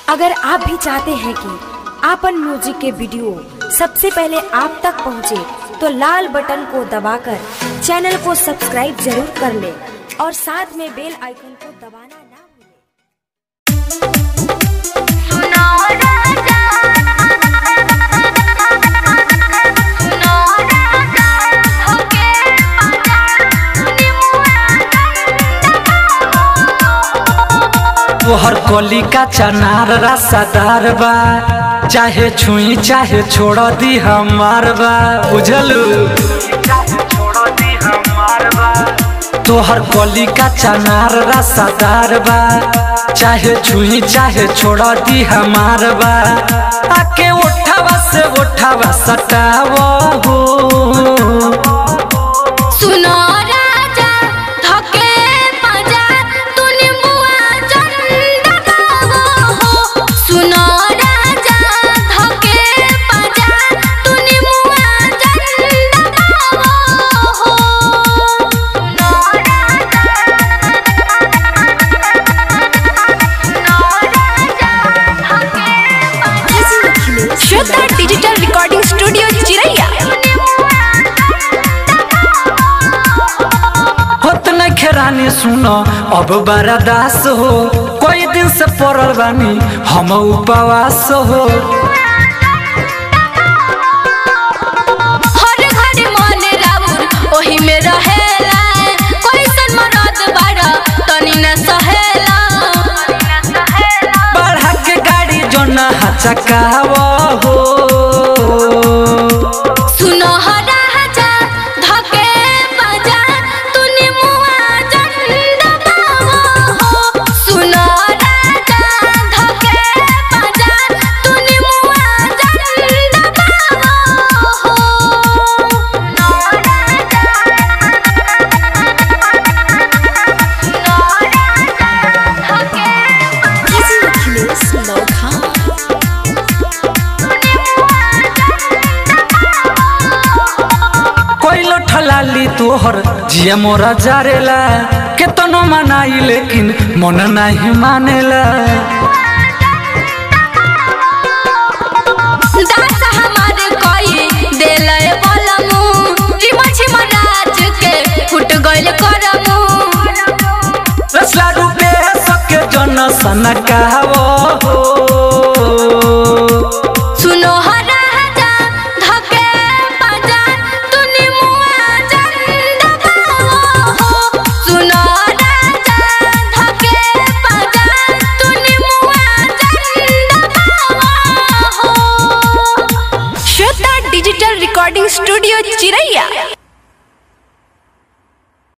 अगर आप भी चाहते हैं कि आपन म्यूजिक के वीडियो सबसे पहले आप तक पहुंचे, तो लाल बटन को दबाकर चैनल को सब्सक्राइब जरूर कर ले और साथ में बेल आइकन को दबाना ना भूलें। तोहर कली का चनार रसादार बा चाहे छुई चाहे छोड़ दी हमार बा बुझलू तोहर कली का चनार रसादार बा चाहे छुई चाहे छोड़ दी हमार बा आके उठावा से उठावा सटावा हो सुनो राजा धके बजा तूने मुआ चंदा गावो हो सुनो राजा धके बजा तूने मुआ चंदा गावो हो सुनो राजा श्वेता डिजिटल रिकॉर्डिंग स्टूडियो चिरैया होत न खेरानी सुनो अब बड़ा दास हो कोई दिन से पड़ल बानी हम उपवास हो हर घड़ी मन राउर ओही में रहेला कैसन मरद बाड़ा तनी न सहेला बढ़ा के गाड़ी जो न हचकाव हो सुनो हो राजा धके बजा तूने मुआ चंदा गावो हो सुनो राजा धके बजा तूने मुआ चंदा गावो हो सुनो कोई ठलाली तोहर जिया मोरा जारेला केतनो मनाई लेकिन मन नहीं मानेला दास हमारे कोई देले बलमु रिमा छिमा राज के फुट गइल करमु रसला रूपे सके जन सनकाव हो सुनो हो राजा धके बजा तूने मुआ चंदा गावो हो सुनो राजा धके बजा तूने मुआ चंदा गावो हो श्वेता डिजिटल रिकॉर्डिंग स्टूडियो चिरैया